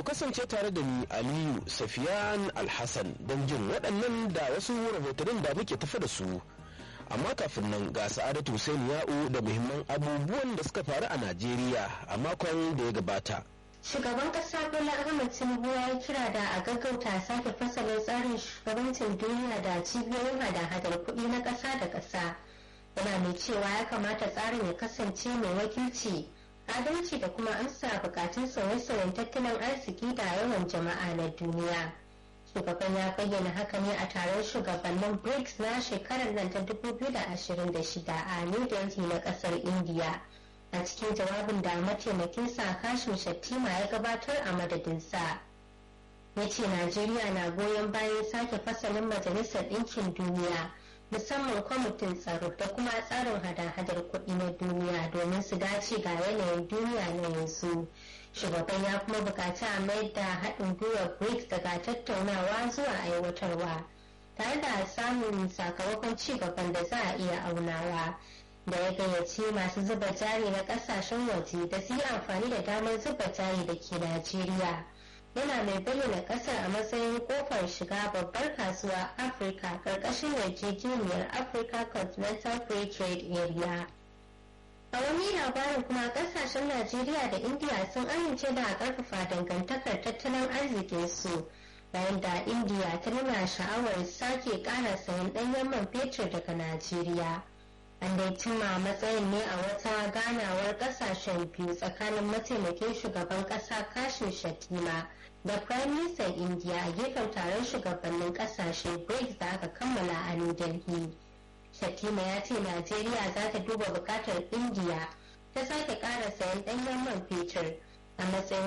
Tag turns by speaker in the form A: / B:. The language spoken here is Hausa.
A: kasance tare da ni aliyu safiyan alhassan don jin waɗannan da wasu rahotannin da muke tafi da su amma kafin nan ga sa'adatu hussein ya'u da muhimman abubuwan da suka faru a najeriya a makon da ya gabata
B: Shugaban kasa Bola Ahmed Tinubu ya yi kira da a gaggauta sake fasalin tsarin shugabancin duniya da cibiyoyin hada-hadar kuɗi na ƙasa da ƙasa. Yana mai cewa ya kamata tsarin ya kasance mai wakilci, adalci da kuma amsa bukatun sauye-sauyen tattalin arziki da yawan jama'a na duniya. Shugaban ya bayyana haka ne a taron shugabannin BRICS na shekarar nan ta 2026 a New Delhi na ƙasar India. a cikin jawabin da mataimakinsa kashim shattima ya gabatar a madadinsa ya ce najeriya na goyon bayan sake fasalin majalisar ɗinkin duniya musamman kwamitin tsaro da kuma tsarin hada-hadar kuɗi na duniya domin su dace ga yanayin duniya na yanzu shugaban ya kuma buƙaci a mayar da haɗin gwiwar brics daga tattaunawa zuwa aiwatarwa tare da samun sakamakon ci gaban da za a iya aunawa da ya gayyaci masu zuba jari na kasashen waje da su yi amfani da damar zuba jari da ke Najeriya. Yana mai bayyana kasar a matsayin kofar shiga babbar kasuwa Afirka karkashin yarjejeniyar Africa Continental Free Trade Area. A wani labarin kuma kasashen Najeriya da Indiya sun amince da karfafa dangantakar tattalin arzikinsu bayan da Indiya ta nuna sha'awar sake kara sayan ɗanyen man fetur daga Najeriya. an dai cimma matsayin ne a wata ganawar kasashen biyu tsakanin mataimakin shugaban kasa kashin shatima da prime minister india a gefen taron shugabannin kasashe brics da aka kammala a new delhi shatima ya ce najeriya za ta duba bukatar india ta sake kara sayan danyen man fetur a matsayin